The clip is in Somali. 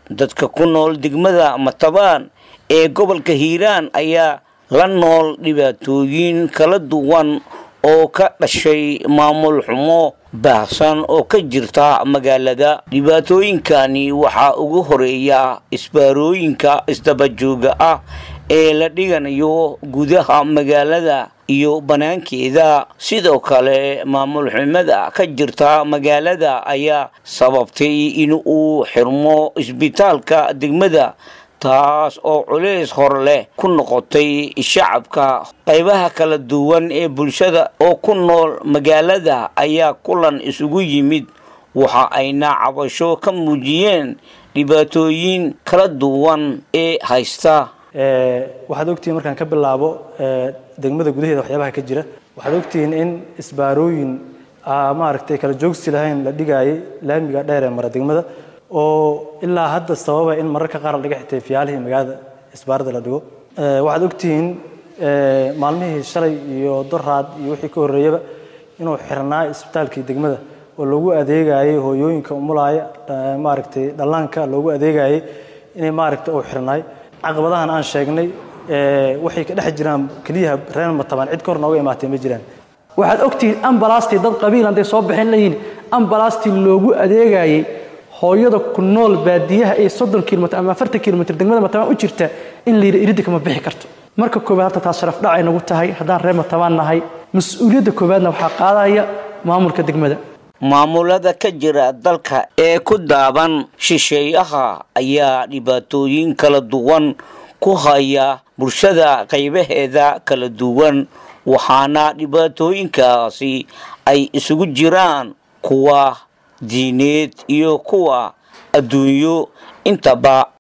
dadka ku nool degmada matabaan ee gobolka hiiraan ayaa la nool dhibaatooyin kala duwan oo ka dhashay maamul xumo baahsan oo ka jirta magaalada dhibaatooyinkani waxaa ugu horeeya isbaarooyinka isdabajooga ah ee la dhiganayo gudaha magaalada iyo banaankeeda sidoo kale maamul xumada ka jirta magaalada ayaa sababtay in uu xirmo isbitaalka degmada taas oo culays hor leh ku noqotay shacabka qaybaha kala duwan ee bulshada oo ku nool magaalada ayaa kulan isugu yimid waxa ayna cabasho ka muujiyeen dhibaatooyin kala duwan ee haysta waxaad ogtihiin markaan ka bilaabo degmada gudaheeda waxyaabaha ka jira waxaad ogtihiin in isbaarooyin maaragtay kala joogsi lahayn la dhigaayay laamiga dheer ee mara degmada oo ilaa hadda sababa in mararka qaar la dhiga xitay fiyaalihii magaalada isbaarada la dhigo waxaad ogtihiin maalmihii shalay iyo doraad iyo wixii ka horreeyaba inuu xirnaa isbitaalkii degmada oo loogu adeegayay hooyooyinka umulaaya maaragtay dhallaanka loogu adeegayay inay maaragtay uu xirnaay caqabadahan aan sheegnay waxay ka dhex jiraan keliyaha reer matabaan cid kor nooga imaatay ma jiraan waxaad ogtihiin ambalastii dad qabiil hadday soo baxeen leeyihiin ambalastii loogu adeegayay hooyada ku nool baadiyaha ee soddon kilomitr ama afartan kilomitr degmada matabaan u jirta in la yidhi iridda kama bixi karto marka koowaad hadda taas sharaf dhacay nagu tahay haddaan reer matabaan nahay mas-uuliyadda koowaadna waxaa qaadaya maamulka degmada maamulada ka jira dalka ee ku daaban shisheeyaha ayaa dhibaatooyin kala duwan ku haya bulshada qaybaheeda kala duwan waxaana dhibaatooyinkaasi ay isugu jiraan kuwa diineed iyo kuwa adduunyo intaba